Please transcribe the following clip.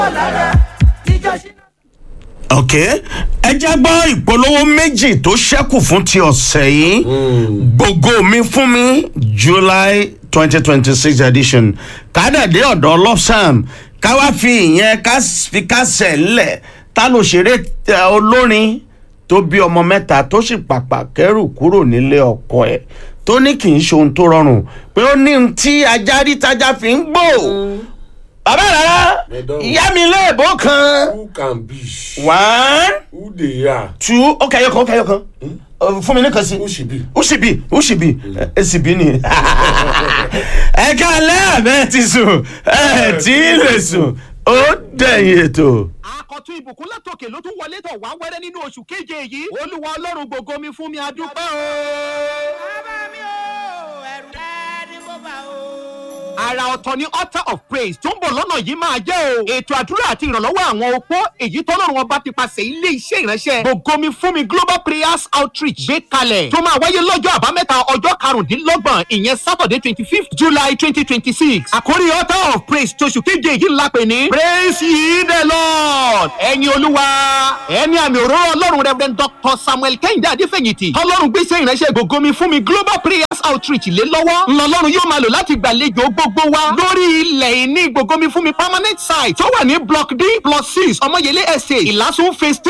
ok ẹ jẹ́ gbọ́ ìpolówó méjì tó ṣẹ́kù fún ti ọ̀sẹ̀ yìí gbogbo mi fún mi july twenty twenty six edition kádàdé ọ̀dọ́ lọ́sàm káwá fi ìyẹn ká fi kásẹ̀ ńlẹ̀ tá ló ṣeré eh, olórin tó bí ọmọ mẹ́ta tó sì pàpà kẹ́rù kúrò nílé ọkọ ẹ̀ tó ní kì í ṣe ohun tó rọrùn pé ó ní ohun tí ajá rí tájá fi ń gbò bàbá rárá Ẹ̀dọ́rùn. ìyá mi léèbó kan who can be one who dey are two ó kẹyọ kan ó kẹyọ kan Ọ, fún mi nìkan sí who she be. usibi usibi esibi ni ẹ káalẹ́ àbẹ́ ti sùn ẹ tí ì lè sùn ó dẹ̀yìn ètò. àkọ́tún ìbùkún látòkè ló tún wọlé tọ̀ wá wẹ́rẹ́ nínú oṣù keje yìí olúwa ọlọ́run gbogbo mi fún mi adúpẹ́ o. bàbá mi ò ẹ̀rù rẹ̀ ni mo bá o. ara ọ̀tọ̀ ni altar of praise tó ń bọ̀ lọ́nà yìí máa jẹ́ o. ètò àdúrà àti ìrànlọ́wọ́ àwọn opó èyí tọ́lọ́run ọba ti pàṣẹ ilé iṣẹ́ ìránṣẹ́ gbogbo mi fún mi global prayers outreach gbé kalẹ̀ tó máa wáyé lọ́jọ́ àbámẹ́ta ọjọ́ karùndínlọ́gbọ̀n ìyẹn saturday twenty fifth july twenty twenty six àkórí altar of praise tóṣù keje yìí ńlá pè ní praise ye the lord ẹ̀yin olúwa ẹni àmì òróró ọlọ́run reverend dr samuel kẹ́hìndé adéfẹ̀yìntì ọlọ́run gbéṣẹ́ ìránṣẹ́ gbogbo mi fún mi global prayers outreach lé lọ́wọ́ ńlọlọ́run yóò máa lò láti gbàlejò gbogbo wa lórí ilẹ̀ ìní gbogbo mi fún mi permanent site tó wà ní block d plus six ọmọyẹlé estate ìlàsùn phase three